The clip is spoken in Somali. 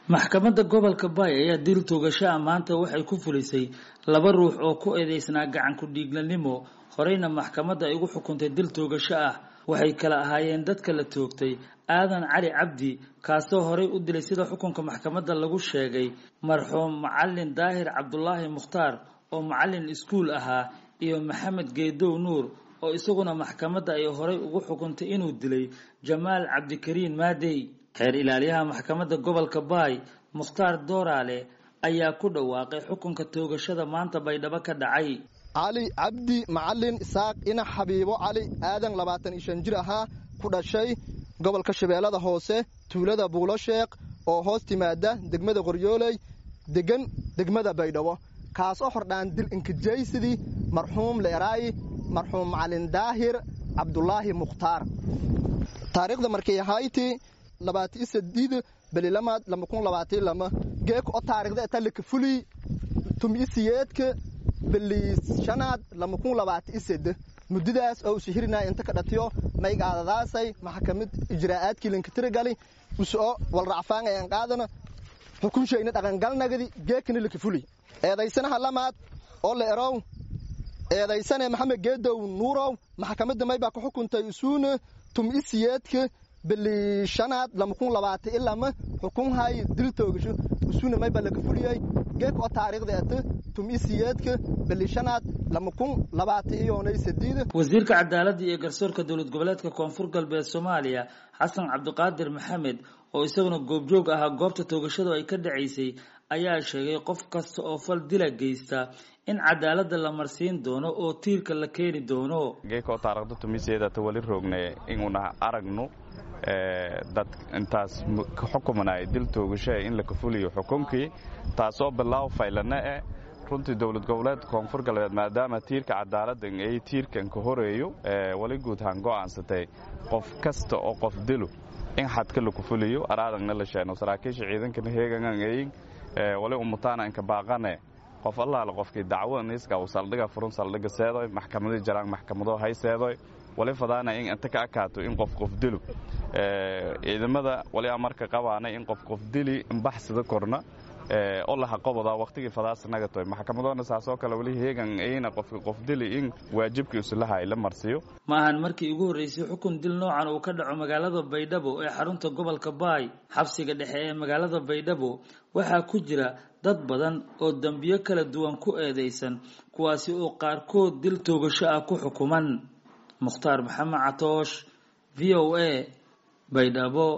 maxkamadda gobolka baay ayaa dil toogasho ah maanta waxay ku fulisay laba ruux oo ku eedeysnaa gacan ku-dhiignanimo horeyna maxkamadda ay ugu xukuntay dil toogasho ah waxay kala ahaayeen dadka la toogtay aadan cali cabdi kaasoo horey u dilay sida xukunka maxkamadda lagu sheegay marxuum macalin daahir cabdulaahi mukhtaar oo macalin iskuul ahaa iyo maxamed geedow nuur oo isaguna maxkamadda ay horey ugu xukuntay inuu dilay jamaal cabdikariin maadey xeer ilaaliyaha maxkamadda gobolka baay mukhtaar dooraale ayaa ku dhawaaqay xukunka toogashada maanta baydhabo ka dhacay cali cabdi macalin isaaq ina xabiibo cali aadan labaatan iyo shan jir ahaa ku dhashay gobolka shabeellada hoose tuulada buulo sheekh oo hoos timaada degmada qoryooley degan degmada baydhabo kaasoo hordhaan dil inkijaysidii marxuum leeraayi marxuum macalin daahir cabdulaahi mukhtaar taariikhda markay ahayti labaati sadiid belilamaad lama kun labaati lama geeka o taarikhda etalika fuli tumi siyeedka beli shanaad lama kun labaati isede muddadaas oo usihirina inta ka dhatiyo maygaadadaasay maxkamad ijraa'aadkii linkatirigali usoo walracfaan aan qaadana xukunshayna dhaqangalnagadi geekana lika fuli eedaysanaha lamaad oo la erow eedaysane maxamed geedow nuurow maxkamadda maybaa ku xukuntay usuuna tumi siyeedka beli shanaad lama kun labaati ilama xukunhay dil toogasho usuna mayba laka fuliyay geek oo taariikhda ete tumi siyeedka beli shanaad lama kun labaati iyonay sadiida wasiirka cadaaladda iyo garsoorka dowlad goboleedka koonfur galbeed soomaaliya xasan cabdiqaadir maxamed oo isaguna goobjoog ahaa goobta toogashadu ay ka dhacaysay ayaa sheegay qof kasta oo fal dila geysta in cadaaladda la marsiin doono oo tiirka la keeni doono geeka oo taarikhda tumiseedata wali roogne inuuna aragno dad intaas ka xukumanaya dil toogashaha in la kafuliyo xukunkii taasoo bilaaw faylana eh runtii dowlad goboleed koonfur galbeed maadaama tiirka cadaaladda ay tiirkan ka horeeyo wali guud ahaan go'aansatay qof kasta oo qof dilo in xadka la kufuliyo araadagna la sheeno saraakiisha ciidankana heegangan eyin wali umutaana inka baaqane qof allaala qofkii dacwo niiska uu saldhiga furun saldhiga seedoy maxkamadii jaraan maxkamado hay seedoy wali fadaana in inta ka akaato in qof qof dilo ciidamada wali amarka qabaanay in qof qof dili baxsida korna oo laha qoboda waqtigii fadaasanaga toy maxkamadoona saasoo kale wali heegan ayna qofka qof dili in waajibkiisu lahay la marsiyo ma ahan markii ugu horreysay xukun dil noocan uu ka dhaco magaalada baydhabo ee xarunta gobolka baay xabsiga dhexe ee magaalada baydhabo waxaa ku jira dad badan oo dembiyo kala duwan ku eedeysan kuwaasi oo qaarkood dil toogasho ah ku xukuman mukhtaar maxamed catoosh v o a baydhabo